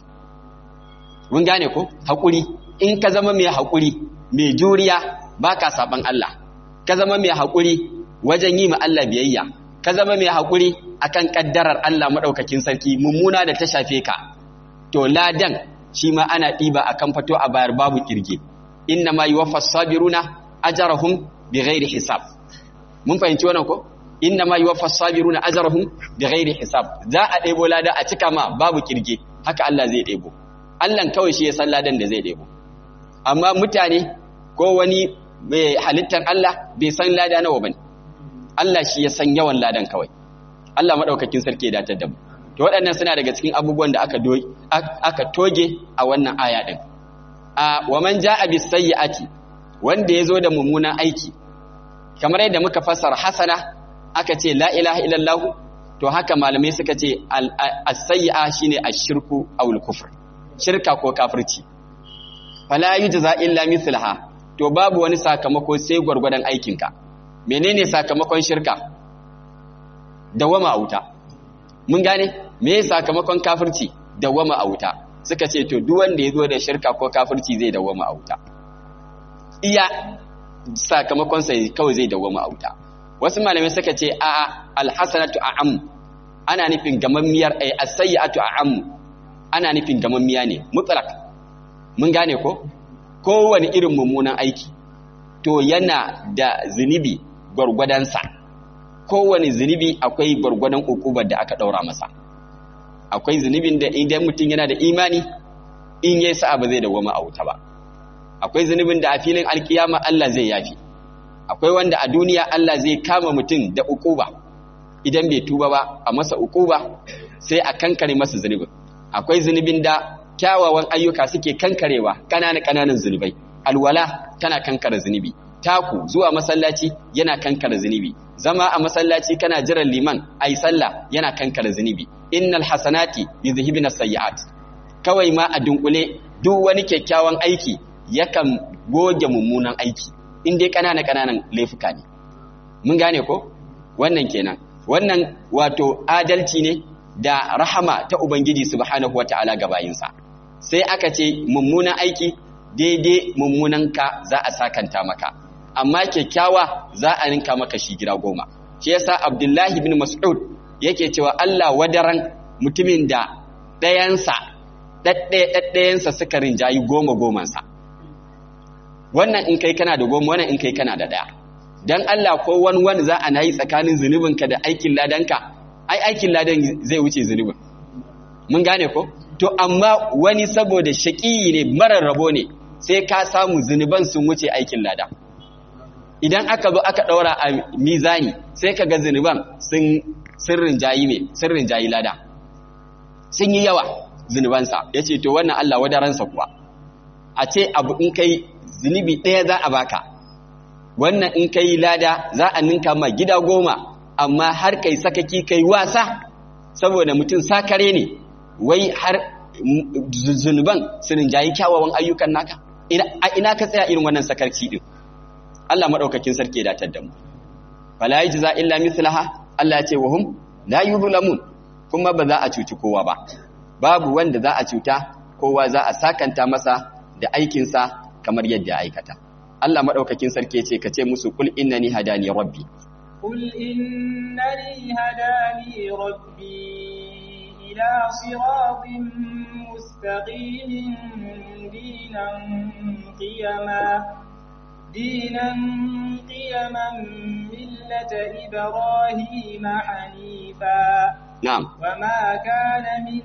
mun gane ko hakuri in ka zama mai hakuri mai juriya baka saban Allah ka zama mai hakuri wajen yi ma Allah biyayya ka zama mai hakuri akan kaddarar Allah madaukakin sarki mummuna da ta shafe ka to ladan shi ma ana ɗiba a kan fato a bayar babu kirge inna ma yuwaffas sabiruna ajrahum bighairi hisab mun fahimci wannan ko inna ma yuwaffas sabiruna ajrahum bighairi hisab za a ɗebo lada a cika ma babu kirge haka Allah zai ɗebo Allah kawai shi ya san ladan da zai ɗebo amma mutane ko wani mai halittar Allah bai san lada nawa bane Allah shi ya san yawan ladan kawai Allah madaukakin sarki ya datar da mu to waɗannan suna daga cikin abubuwan da aka aka toge a wannan aya din a wa man jaa bis sayyi'ati wanda yazo da mummunan aiki kamar yadda muka fassara hasana aka ce la ilaha illallah to haka malamai suka ce as-sayyi'a shine ash-shirku aw al-kufr shirka ko kafirci fala yujza illa mithlaha to babu wani sakamako sai gwargwadon aikinka menene sakamakon shirka dawama a wuta mun gane me sakamakon kafirci dawama a wuta suka ce to duk wanda ya zo da shirka ko kafirci zai dawama a wuta iya sakamakon sai kawai zai dawama a wuta wasu malamai suka ce a alhasanatu a'am ana nufin gamammiyar ay as-sayyi'atu a'am ana nufin gamammiya ne mutlaq mun gane ko kowane irin mummunan aiki to yana da zunubi gwargwadansa kowane zunubi akwai gwargwadon ukubar da aka daura masa akwai zunubin da idan mutum yana da imani in yayi sa'a ba zai dawoma a wuta ba akwai zunubin da a filin alkiyama Allah zai yafi akwai wanda a duniya Allah zai kama mutum da ukuba idan bai tuba ba a masa ukuba sai a kankare masa zunubin akwai zunubin da kyawawan ayyuka suke kankarewa ƙananan ƙananan zunubai alwala tana kankare zunubi taku zuwa masallaci yana kankare zunubi zama a masallaci kana jiran liman ayi sallah yana kankare zunubi innal hasanati yuzhibuna sayyi'at kawai ma a dunkule duk wani kyakkyawan aiki yakan goge mummunan aiki in dai kanana kananan laifuka ne mun gane ko wannan kenan wannan wato adalci ne da rahama ta ubangiji subhanahu wataala ga bayinsa sai aka ce mummunan aiki daidai mummunan ka za a sakanta maka amma kyakkyawa za a ninka maka shi gida goma shi yasa abdullahi bin mas'ud yake cewa Allah wadaran mutumin da ɗayansa ɗaɗɗayansa suka rinjayi goma gomansa wannan in kai kana da goma wannan in kai kana da ɗaya don Allah ko wani wani za a na yi tsakanin zunubinka da aikin ladanka ai aikin ladan zai wuce zunubin mun gane ko to amma wani saboda shaƙiyi ne marar rabo ne sai ka samu zunuban sun wuce aikin lada idan aka zo aka ɗaura a mizani sai ka ga zunuban sun sirrin jayi ne sirrin jayi lada sun yi yawa zunubansa ya ce to wannan Allah wadaransa kuwa a ce abu in kai zunubi ɗaya za a baka wannan in kai lada za a ninka ma gida goma amma har kai sakaki kai wasa saboda mutum sakare ne wai har zunuban sunin jayi kyawawan ayyukan naka a ina ka tsaya irin wannan sakarci din Allah madaukakin sarki ya datar da mu fala yajza illa mislaha Allah ya ce wa hum la yuzlamun kuma ba za a cuci kowa ba babu wanda za a cuta kowa za a sakanta masa da aikinsa kamar yadda aikata Allah madaukakin sarki ya ce ka ce musu kul innani hadani rabbi قل إنني هداني ربي إلى صراط مستقيم دينا قيما دينا قيما ملة إبراهيم حنيفا نعم وما كان من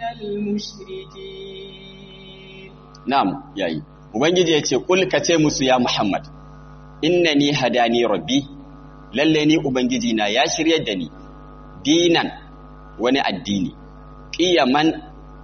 المشركين نعم yayi ubangiji yace kul kace musu ya muhammad innani hadani rabbi lalle ni ubangiji na ya shiryar da ni dinan wani addini qiyaman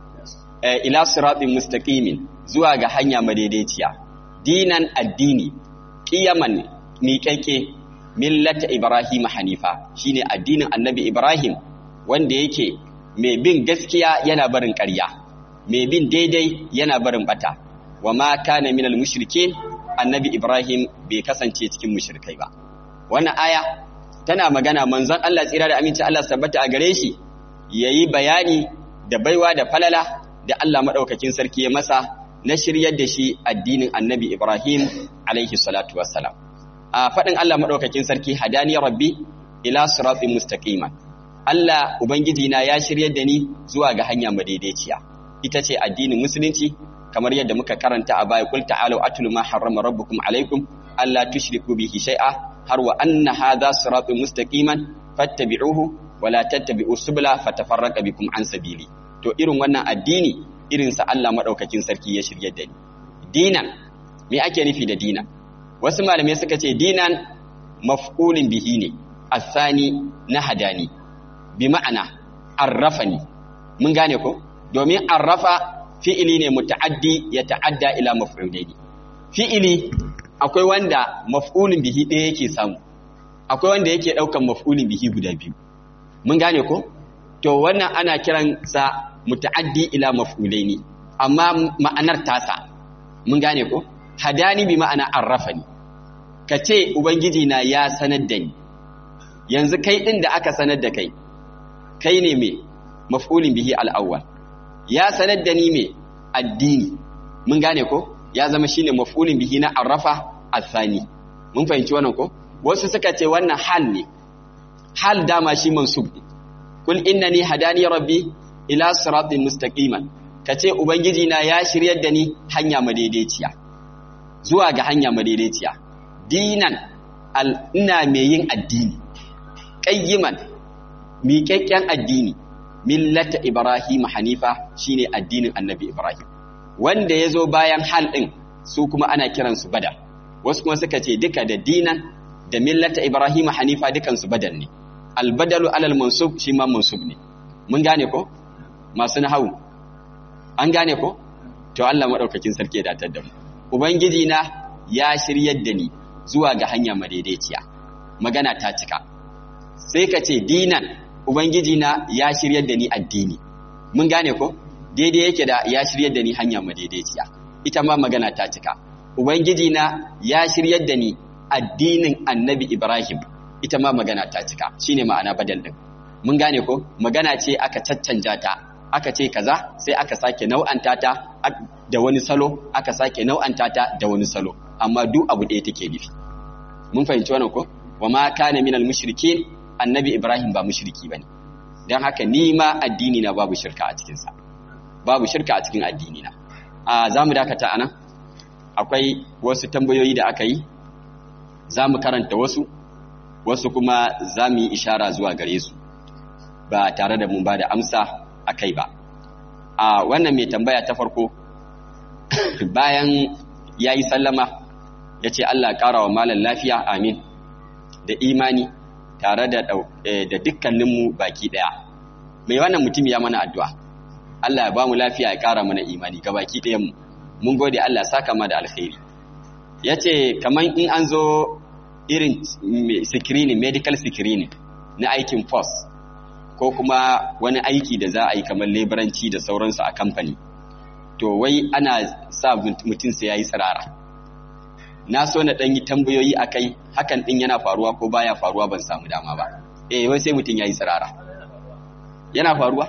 ila siratin mustaqimin zuwa ga hanya madaidaiciya dinan addini qiyaman miƙaƙe millata ibrahim hanifa shine addinin annabi ibrahim wanda yake mai bin gaskiya yana barin ƙarya mai bin daidai yana barin bata wa ma kana minal mushrikin annabi ibrahim bai kasance cikin mushrikai ba wannan aya tana magana manzon Allah tsira da aminci Allah sabbata a gare shi yayi bayani da baiwa da falala da Allah madaukakin sarki ya masa na shiryar da shi addinin annabi ibrahim alaihi salatu wassalam a faɗin Allah madaukakin sarki hadani rabbi ila siratin mustaqiman Allah Ubangiji na ya shiryar da ni zuwa ga hanya madaidaiciya ita ce addinin musulunci kamar yadda muka karanta a baya kul ta'alu atlu ma harrama rabbukum alaikum alla tushriku bihi shay'a har wa anna hadha siratun mustaqiman fattabi'uhu wa la tattabi'u subula fatafarraqa bikum an sabili to irin wannan addini irin sa Allah madaukakin sarki ya shiryar da ni dinan me ake nufi da dinan wasu malamai suka ce dinan maf'ulin bihi ne asani na hadani bi ma'ana arrafani mun gane ko domin arrafa fi'ili ne muta'addi ya ta'adda ila maf'ulaini fi'ili akwai wanda maf'ulin bihi ɗaya yake samu akwai wanda yake ɗaukan maf'ulin bihi guda biyu mun gane ko to wannan ana kiran sa muta'addi ila maf'ulaini amma ma'anar tasa mun gane ko hadani bi ma'ana arrafani kace ubangiji na ya sanar da ni yanzu kai din da aka sanar da kai kai ne mai maf'ulin bihi al'awwal ya sanar da ni mai addini mun gane ko ya zama shine maf'ulin bihi na arrafa athani mun fahimci wannan ko wasu suka ce wannan hal ne hal dama shi mansub ne kul innani hadani rabbi ila siratin mustaqiman kace ubangiji na ya shiryar da ni hanya madaidaiciya zuwa ga hanya madaidaiciya dinan al ina mai yin addini qayyiman miƙaƙƙen addini millata ibrahim hanifa shine addinin annabi ibrahim wanda ya zo bayan hal ɗin su kuma ana kiransu badal wasu kuma suka ce duka da dinan da millata ibrahim hanifa dukansu badal ne albadalu alal mansub shi ma mansub ne mun gane ko masu nahawu an gane ko to Allah madaukakin sarki ya datar da mu ubangiji na ya shiryar da ni zuwa ga hanya madaidaiciya magana ta cika sai ka ce dinan ubangiji na ya shiryar da ni addini mun gane ko daidai yake da ya shiryar da ni hanya madaidaiciya ita ma magana ta cika ubangiji na ya shiryar da ni addinin annabi ibrahim ita ma magana ta cika shine ma'ana badal din mun gane ko magana ce aka caccanja ta aka ce kaza sai aka sake nau'anta ta da wani salo aka sake nau'anta ta da wani salo amma duk abu ɗaya take nufi mun fahimci wannan ko wa ma kana minal mushrikin annabi ibrahim ba mushriki bane dan haka ni ma addini na babu shirka a cikin sa babu shirka a cikin addini na a zamu dakata anan akwai wasu tambayoyi da aka yi zamu karanta wasu wasu kuma zamu yi ishara zuwa gare su ba tare da mun ba da amsa a kai ba a wannan mai tambaya ta farko bayan ya yi sallama ya ce Allah ƙara wa malar lafiya amin da imani tare da dukkaninmu baki ɗaya mai wannan mutum ya mana addu'a Allah ya ba mu lafiya ya ƙara mana imani ga baki ɗayanmu mun gode Allah saka ma da alkhairi ya ce kamar in an zo irin screening medical screening na aikin force ko kuma wani aiki da za a yi kamar leburanci da sauransu a kamfani to wai ana sa mutum sai ya yi tsirara na so na ɗan yi tambayoyi a kai hakan ɗin yana faruwa ko baya faruwa ban samu dama ba eh wai sai mutum ya yi tsirara yana faruwa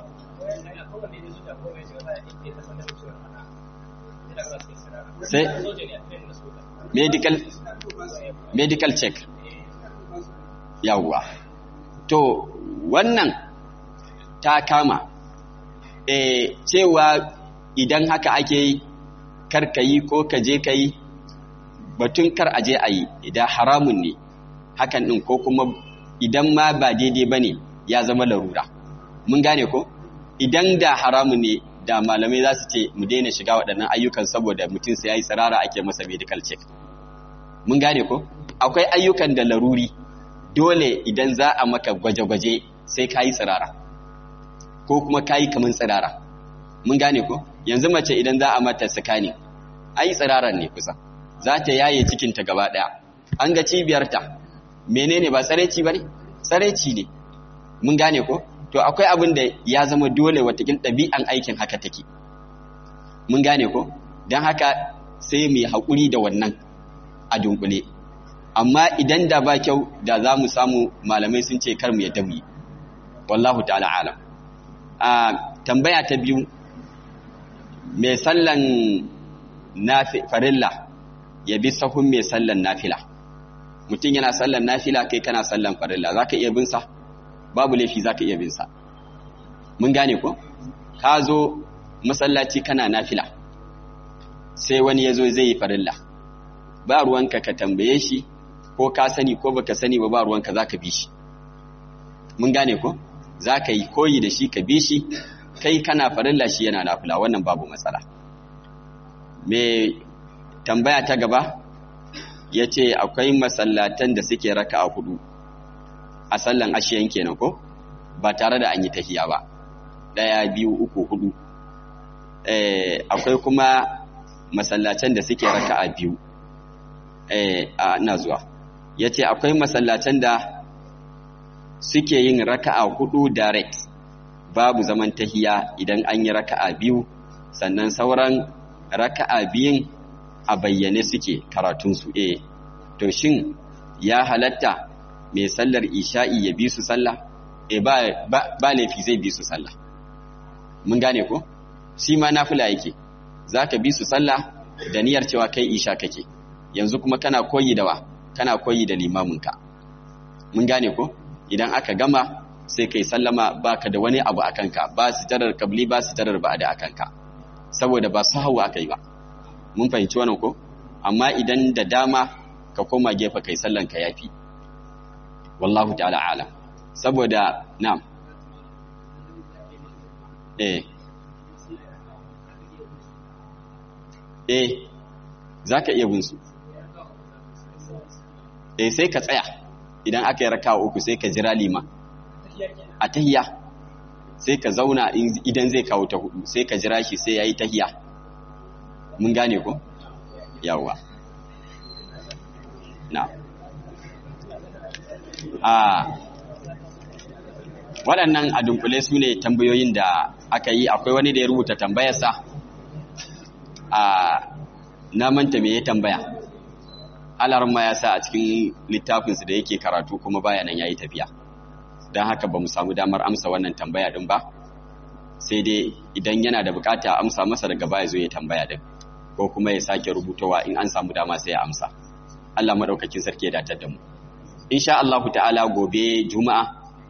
sai medical medical check yawwa to wannan ta kama e, cewa idan haka ake yi karka yi ko ka je ka yi batun kar a je a yi idan haramun ne hakan ɗin ko kuma idan ma ba daidai ba ne ya zama larura mun gane ko idan da haramun ne da malamai za su ce mu daina shiga waɗannan ayyukan saboda mutum sai ya yi tsirara ake masa medical check mun gane ko akwai ayyukan da laruri dole idan za a maka gwaje-gwaje sai ka yi tsirara ko kuma ka yi kamar tsirara mun gane ko yanzu mace idan za a mata sakani a yi tsiraran ne kusa za ta yaye cikinta gaba ɗaya an ga cibiyarta menene ba tsareci ba ne tsareci ne mun gane ko to akwai abin da ya zama dole watakin ɗabi'an aikin haka take mun gane ko don haka sai mai haƙuri da wannan a dunkule amma idan da ba kyau da za mu samu malamai sun ce kar mu yadda mu yi wallahu ta'ala alam a tambaya ta biyu mai sallan farilla ya bi sahun mai sallan nafila mutum yana sallan nafila kai kana sallan farilla za ka iya bin sa babu laifi za ka iya bin sa mun gane ko ka zo masallaci kana nafila sai wani ya zo zai yi farilla ba ruwanka ka tambaye shi ko ka sani ko baka sani ba ba ruwanka za ka bi shi mun gane ko za ka yi koyi da shi ka bi shi kai kana farilla shi yana nafila wannan babu matsala me tambaya ta gaba ya ce akwai masallatan da suke raka a hudu a sallan ashiyan kenan ko ba tare da an yi tahiya ba ɗaya biyu uku hudu akwai kuma masallacin da suke raka a biyu a ina zuwa ya ce akwai masallacin da suke yin raka a hudu direct babu zaman tahiya idan an yi raka a biyu sannan sauran raka a biyun a bayyane suke karatunsu eh to shin ya halatta mai sallar isha'i ya bi su sallah e ba, ba, ba laifi zai bi su sallah mun gane ko shi ma nafila yake za ka bi su sallah da niyyar cewa kai isha kake yanzu kuma kana koyi da wa kana koyi da limaminka mun gane ko idan aka gama sai kai sallama baka da wani abu a kanka ba su jarar kabli ba su jarar ba da a kanka saboda ba su hawa aka yi ba mun fahimci wannan ko amma idan da dama ka koma gefe kai sallan ka yafi wallahu ta'ala alam saboda na'am eh eh zaka iya bin su eh sai ka tsaya idan aka yi raka'a uku sai ka jira lima a tahiya sai ka zauna idan zai kawo ta hudu sai ka jira shi sai yayi tahiya mun gane ko yawa na a waɗannan a dunkule su ne tambayoyin da aka yi akwai wani da ya rubuta tambayarsa a na manta me ya tambaya alarma ya sa a cikin littafinsu da yake karatu kuma bayanan ya yi tafiya don haka ba mu samu damar amsa wannan tambaya din ba sai dai idan yana da bukata amsa masa daga baya zo ya tambaya din ko kuma ya sake rubutowa in an samu dama sai ya amsa Allah madaukakin sarki ya datar da mu insha Allah ta'ala gobe juma'a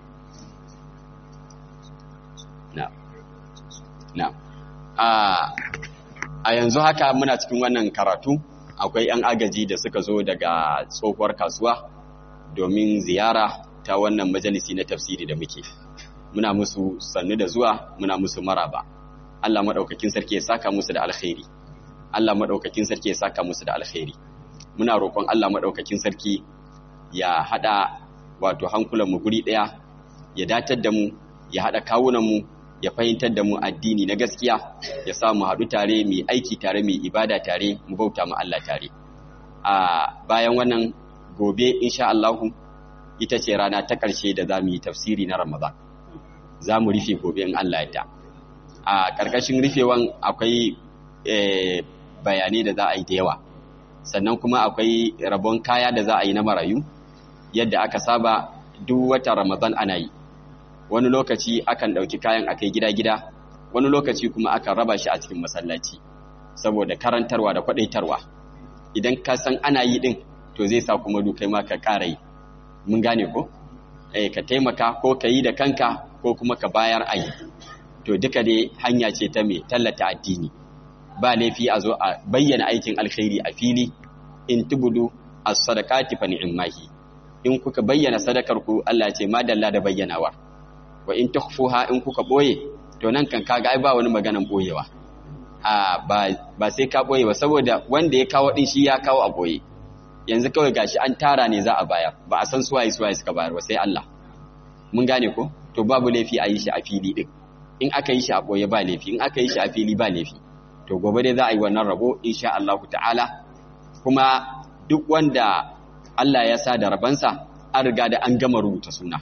na na a a yanzu haka muna cikin wannan karatu akwai 'yan agaji da suka zo daga tsohuwar kasuwa domin ziyara ta wannan majalisi na tafsiri da muke muna musu sannu da zuwa muna musu maraba Allah madaukakin sarki ya saka musu da alkhairi Allah madaukakin sarki ya saka musu da alkhairi muna roƙon Allah madaukakin sarki ya hada wato hankulan mu guri daya ya datar da mu ya hada kawunan mu ya fahimtar da mu addini na gaskiya ya sa mu haɗu tare mu aiki tare mu ibada tare mu bauta mu Allah tare a bayan wannan gobe insha Allah ita ce rana ta ƙarshe da za mu yi tafsiri na Ramadan za mu rufe gobe in Allah ya a ƙarƙashin rufewan akwai bayanai da za a yi da yawa sannan kuma akwai rabon kaya da za a yi na marayu yadda aka saba duk wata Ramadan ana yi wani lokaci akan ɗauki kayan akai gida-gida wani lokaci kuma akan raba shi a cikin masallaci saboda karantarwa da kwaɗaitarwa idan ka san ana yi ɗin to zai sa kuma dukai ma ka ƙara yi mun gane ko eh ka taimaka ko ka yi da kanka ko kuma ka bayar a yi to duka dai hanya ce ta mai tallata addini ba laifi a zo a bayyana aikin alkhairi a fili in tubudu as-sadaqati fa ni'mahi in kuka bayyana sadakar ku Allah ya ce madalla da bayyanawa wa in tukhfuha in kuka boye to nan kan kaga ai ba wani maganan boyewa a ba ba sai ka boye ba saboda wanda ya kawo din shi ya kawo a boye yanzu kawai gashi an tara ne za a bayar ba a san suwaye suwaye suka bayar ba sai Allah mun gane ko to babu laifi a yi shi a fili din in aka yi shi a boye ba laifi in aka yi shi a fili ba laifi to gobe dai za a yi wannan rabo insha Allah ta'ala kuma duk wanda Allah ya sa da rabansa an riga da an gama rubuta suna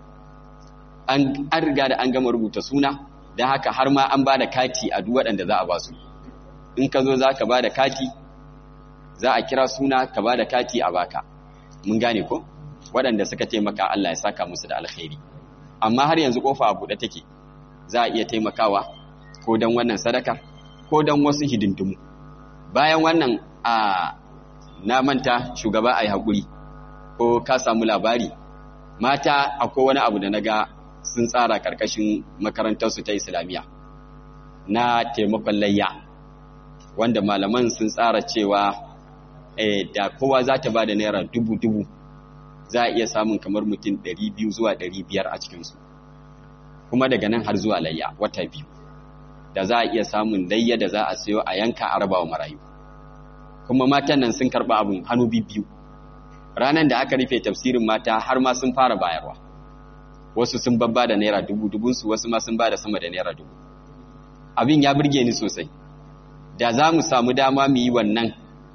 an riga da an gama rubuta suna don haka har ma an ba da kati a duk waɗanda za a ba su in ka zo za ka ba da kati za a kira suna ka ba da kati a baka mun gane ko waɗanda suka taimaka Allah ya saka musu da alkhairi amma har yanzu kofa a buɗe take za a iya taimakawa ko don wannan sadaka ko don wasu hidindimu bayan wannan a na manta shugaba a yi haƙuri ko ka samu labari mata akwai wani abu da na ga sun tsara ƙarƙashin makarantarsu ta islamiyya na taimakon layya wanda malaman sun tsara cewa da kowa za ta ba da naira dubu-dubu za a iya samun kamar mutum 200 zuwa 500 a cikinsu kuma daga nan har zuwa layya wata biyu da za a iya samun layya da za a sayo a yanka a rabawa marayu kuma matan nan sun karɓa abin hannu biyu ranar da aka rufe tafsirin mata har ma sun fara bayarwa wasu sun babba da naira dubu dubunsu wasu ma sun ba da sama da naira dubu abin ya burge ni sosai da za mu samu dama mu yi wannan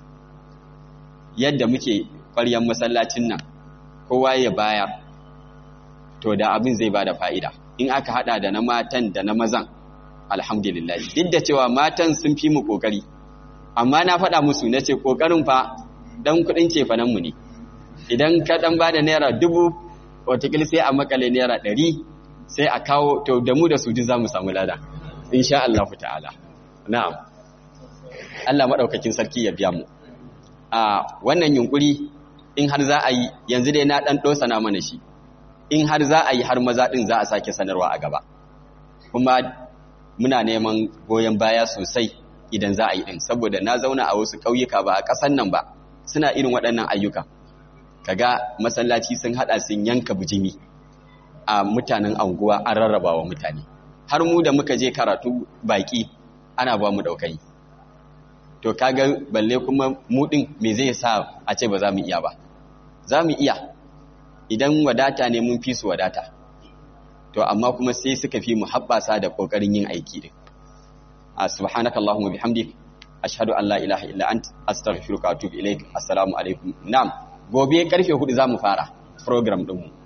yadda muke ƙwaryan masallacin nan kowa ya bayar to da abin zai ba da fa'ida in aka hada da na matan da na mazan alhamdulillah duk da cewa matan sun fi mu ƙoƙari amma na faɗa musu na ce ƙoƙarin fa ɗan kuɗin cefanenmu ne idan ka ɗan ba da naira dubu watakila sai a makale naira ɗari sai a kawo to da mu da su duk za mu samu lada insha Allah ta'ala na'am Allah maɗaukakin sarki ya biya mu a wannan yunkuri in har za a yi yanzu dai na ɗan ɗosa na mana shi in har za a yi har maza ɗin za a sake sanarwa a gaba kuma muna neman goyon baya sosai idan za a yi ɗin saboda na zauna a wasu ƙauyuka ba a ƙasan nan ba suna irin waɗannan ayyuka kaga masallaci sun haɗa sun yanka bijimi a mutanen anguwa an rarraba wa mutane har mu da muka je karatu baƙi ana ba mu ɗaukai to kaga balle kuma mu ɗin me zai sa a ce ba za mu iya ba za mu iya idan wadata ne mun fi su wadata to amma kuma sai suka fi mu haɓasa da ƙoƙarin yin aiki din a subhanaka allahumma bihamdik ashhadu an la ilaha illa ant astaghfiruka wa atubu ilaik assalamu alaikum na'am gobe karfe 4 zamu fara program din mu